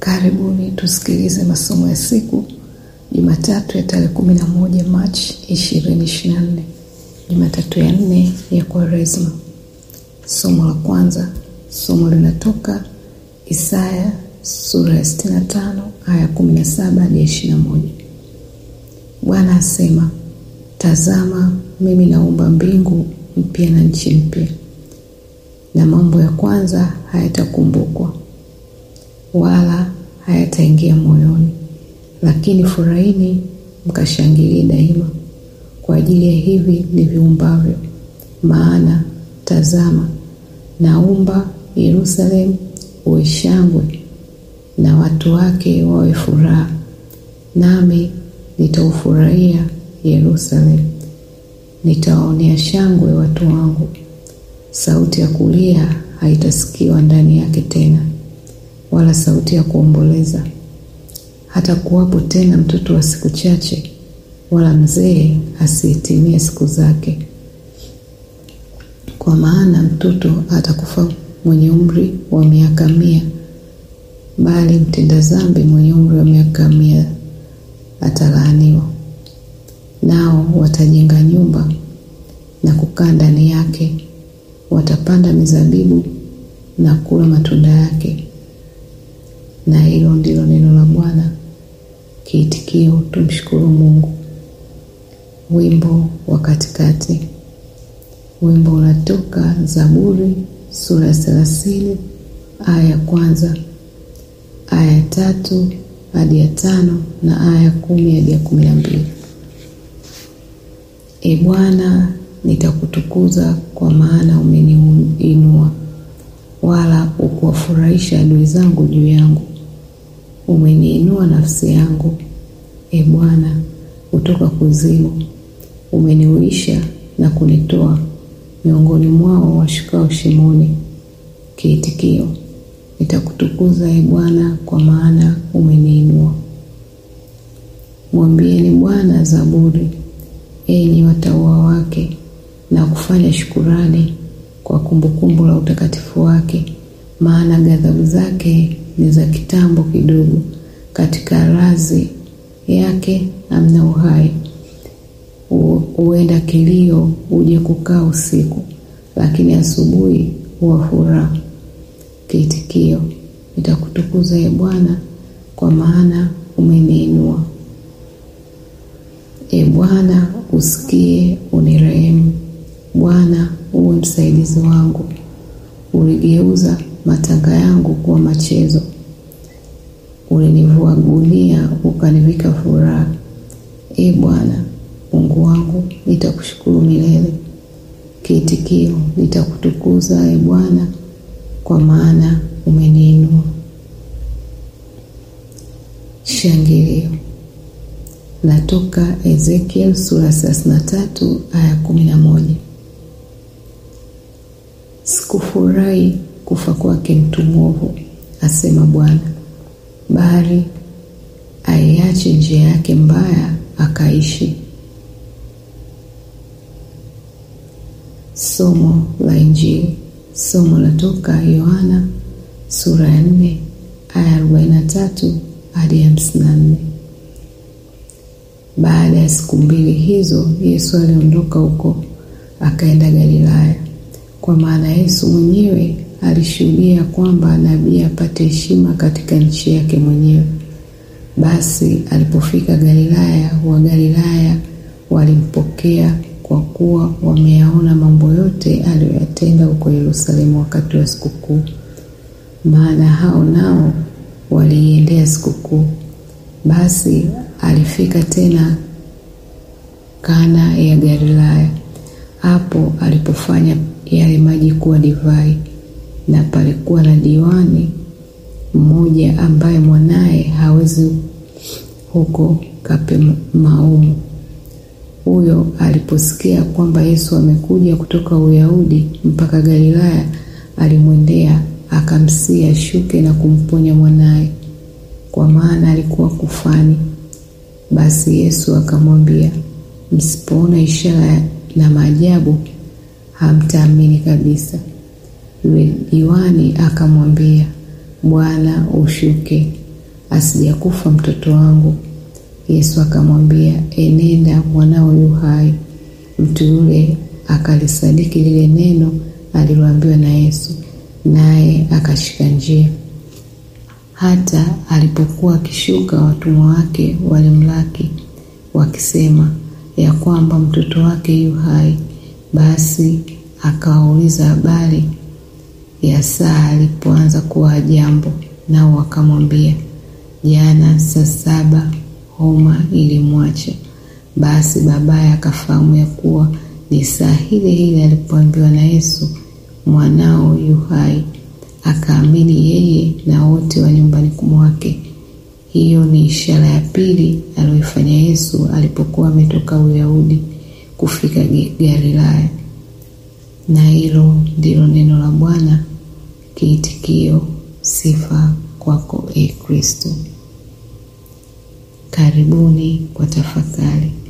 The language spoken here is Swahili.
Karibuni tusikilize masomo ya siku Jumatatu ya tarehe kumi na moja Machi ishirini ishirini na nne Jumatatu ya nne ya Kwaresma. Somo la kwanza, somo linatoka Isaya sura ya sitini na tano aya kumi na saba hadi ishirini na moja. Bwana asema, tazama mimi naumba mbingu mpya na nchi mpya, na mambo ya kwanza hayatakumbukwa wala hayataingia moyoni, lakini furahini mkashangilie daima kwa ajili ya hivi niviumbavyo. Maana tazama, naumba Yerusalemu uwe shangwe, na watu wake wawe furaha, nami nitaufurahia Yerusalemu, nitawaonea shangwe watu wangu. Sauti ya kulia haitasikiwa ndani yake tena, wala sauti ya kuomboleza. Hata kuwapo tena mtoto wa siku chache, wala mzee asihitimie siku zake. Kwa maana mtoto atakufa mwenye umri wa miaka mia, bali mtenda dhambi mwenye umri wa miaka mia atalaaniwa. Nao watajenga nyumba na kukaa ndani yake, watapanda mizabibu na kula matunda yake. Na hilo ndilo neno la Bwana. Kiitikio, tumshukuru Mungu. Wimbo wa katikati. Wimbo unatoka Zaburi sura ya thelathini aya ya kwanza aya ya tatu hadi ya tano na aya ya kumi hadi ya kumi na mbili. E Bwana, nitakutukuza kwa maana umeniinua, wala ukuwafurahisha adui zangu juu yangu. Umeniinua nafsi yangu, e Bwana, kutoka kuzimu. Umeniuisha na kunitoa miongoni mwao washukao shimoni. Kiitikio: nitakutukuza e Bwana, kwa maana umeniinua. Mwambieni Bwana zaburi, enyi watauwa wake, na kufanya shukurani kwa kumbukumbu la utakatifu wake, maana ghadhabu zake ni za kitambo kidogo, katika razi yake hamna uhai. Huenda kilio uje kukaa usiku, lakini asubuhi huwa furaha. Kiitikio: nitakutukuza e Bwana, kwa maana umeniinua. E Bwana, usikie unirehemu. Bwana, uwe msaidizi wangu. Uligeuza matanga yangu kuwa machezo, ulinivua gunia ukanivika furaha. E Bwana Mungu wangu, nitakushukuru milele. Kiitikio: nitakutukuza e Bwana, kwa maana umeniinua. Shangilio natoka Ezekiel sura thelathini na tatu aya kumi na moja. Sikufurahi kufa kwake mtu mwovu, asema Bwana, bali aiache njia yake mbaya akaishi. Somo la Injili. Somo latoka Yohana sura ya nne aya arobaini na tatu hadi hamsini na nne. Baada ya siku mbili hizo, Yesu aliondoka huko akaenda Galilaya, kwa maana Yesu mwenyewe alishuhudia kwamba nabii apate heshima katika nchi yake mwenyewe. Basi alipofika Galilaya, Wagalilaya walimpokea kwa kuwa wameyaona mambo yote aliyoyatenda huko Yerusalemu wakati wa sikukuu, maana hao nao waliiendea sikukuu. Basi alifika tena Kana ya Galilaya, hapo alipofanya yale maji kuwa divai. Na palikuwa na diwani mmoja ambaye mwanaye hawezi huko Kapernaumu. Huyo aliposikia kwamba Yesu amekuja kutoka Uyahudi mpaka Galilaya, alimwendea akamsihi ashuke na kumponya mwanaye, kwa maana alikuwa kufani. Basi Yesu akamwambia, msipoona ishara na maajabu hamtaamini kabisa. Yule diwani akamwambia, Bwana, ushuke. asijakufa mtoto wangu. Yesu akamwambia, enenda, mwanao yu hai. Mtu yule akalisadiki lile neno aliloambiwa na Yesu, naye akashika njia. Hata alipokuwa akishuka, watumwa wake walimlaki wakisema ya kwamba mtoto wake yu hai. Basi akawauliza habari ya saa alipoanza kuwa jambo, nao wakamwambia, jana saa saba homa ilimwacha. Basi babaye akafahamu ya kuwa ni saa ile ile alipoambiwa na Yesu, mwanao yu hai, akaamini yeye na wote wa nyumbani mwake. Hiyo ni ishara ya pili aliyoifanya Yesu alipokuwa ametoka Uyahudi kufika Galilaya. Na hilo ndilo neno la Bwana. Kiitikio: sifa kwako, e Kristo. Karibuni kwa tafakari.